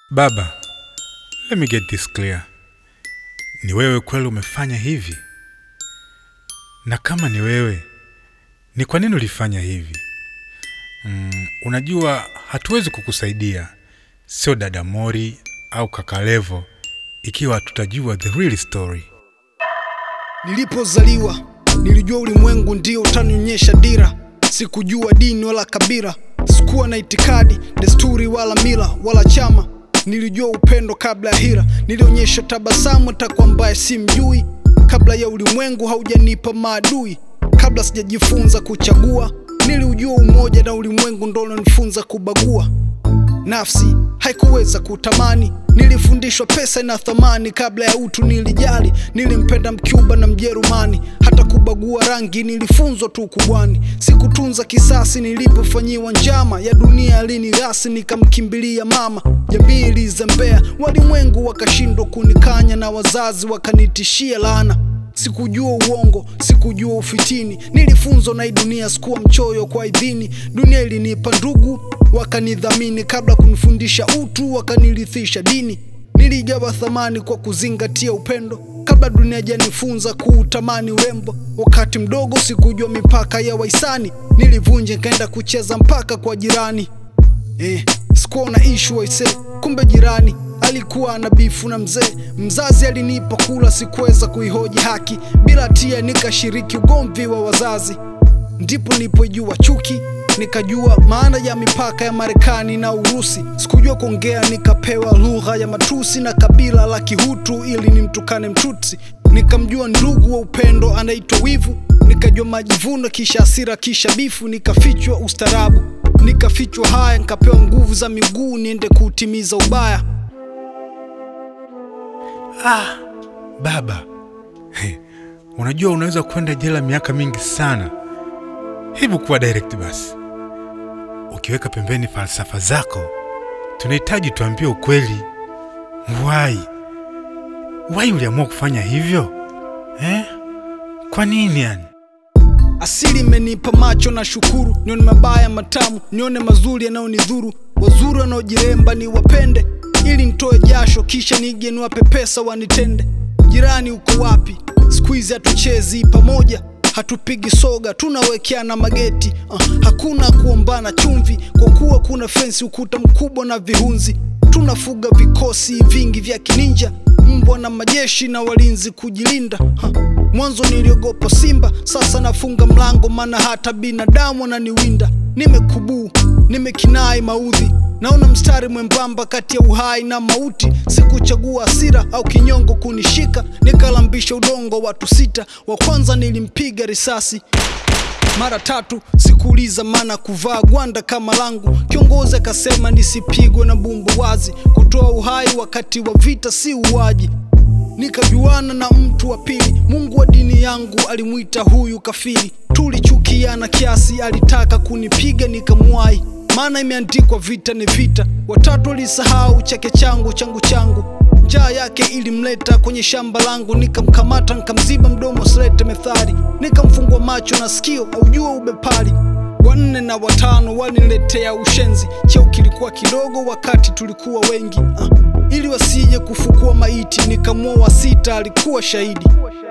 Baba, let me get this clear. Ni wewe kweli umefanya hivi? Na kama ni wewe, ni kwa nini ulifanya hivi? Mm, unajua hatuwezi kukusaidia, sio dada Mori au kaka Levo, ikiwa hatutajua the real story. Nilipozaliwa nilijua ulimwengu ndio utanionyesha dira. Sikujua dini wala kabila, sikuwa na itikadi, desturi wala mila wala chama. Nilijua upendo kabla ya hila, nilionyesha tabasamu hata kwa ambaye simjui. Kabla ya ulimwengu haujanipa maadui, kabla sijajifunza kuchagua, niliujua umoja na ulimwengu ndo unanifunza kubagua. Nafsi haikuweza kutamani, nilifundishwa pesa ina thamani. Kabla ya utu nilijali, nilimpenda Mcuba na Mjerumani. Hata kubagua rangi nilifunzwa tu kubwani. Sikutunza kisasi nilipofanyiwa njama ya dunia, alinigasi nikamkimbilia mama. Jamii ilizembea, walimwengu wakashindwa kunikanya, na wazazi wakanitishia laana. Sikujua uongo, sikujua ufitini, nilifunzwa na hii dunia, sikuwa mchoyo kwa idhini. Dunia ilinipa ndugu, wakanidhamini, kabla kunifundisha utu, wakanirithisha dini. Nilijawa thamani kwa kuzingatia upendo, kabla dunia janifunza kuutamani urembo. Wakati mdogo sikujua mipaka ya wahisani, nilivunja nikaenda kucheza mpaka kwa jirani. Eh, sikuwa na ishu waise, kumbe jirani alikuwa na bifu na mzee. Mzazi alinipa kula, sikuweza kuihoji haki, bila hatia nikashiriki ugomvi wa wazazi. Ndipo nilipojua chuki, nikajua maana ya mipaka ya Marekani na Urusi. Sikujua kuongea, nikapewa lugha ya matusi na kabila la Kihutu ili nimtukane Mtutsi. Nikamjua ndugu wa upendo anaitwa wivu, nikajua majivuno, kisha hasira, kisha bifu. Nikafichwa ustarabu, nikafichwa haya, nikapewa nguvu za miguu niende kuutimiza ubaya. Ah, baba, He, unajua unaweza kwenda jela miaka mingi sana. Hebu kuwa direct basi, ukiweka pembeni falsafa zako, tunahitaji tuambie ukweli. Why? Why uliamua kufanya hivyo eh? Kwa nini yani? Asili imenipa macho na shukuru, nione mabaya matamu, nione mazuri yanayonidhuru. Wazuri wanaojiremba ni wapende, ili nitoe jasho, kisha nije niwape pesa wanitende. Jirani uko wapi? Siku hizi hatuchezi pamoja, hatupigi soga, tunawekeana mageti. Uh, hakuna kuombana chumvi, kwa kuwa kuna fensi, ukuta mkubwa na vihunzi. Tunafuga vikosi vingi vya kininja, mbwa na majeshi na walinzi kujilinda. Ha, mwanzo niliogopa simba, sasa nafunga mlango, maana hata binadamu ananiwinda. Nimekubuu, nimekinai maudhi, naona mstari mwembamba kati ya uhai na mauti. Sikuchagua hasira au kinyongo kunishika, nikalambisha udongo watu sita. Wa kwanza nilimpiga risasi mara tatu, sikuuliza maana kuvaa gwanda kama langu. Kiongozi akasema nisipigwe na bumbu wazi, kutoa uhai wakati wa vita si uwaji. Nikajuana na mtu wa pili, Mungu wa dini yangu alimwita huyu kafiri. Tulichukiana kiasi, alitaka kunipiga nikamwahi, maana imeandikwa vita ni vita. Watatu alisahau chake changu changu changu njaa yake ilimleta kwenye shamba langu, nikamkamata nikamziba mdomo silete methali, nikamfungua macho na sikio aujua ubepari. Wanne na watano waliniletea ushenzi, cheo kilikuwa kidogo wakati tulikuwa wengi uh, ili wasije kufukua maiti, nikamua wa sita alikuwa shahidi.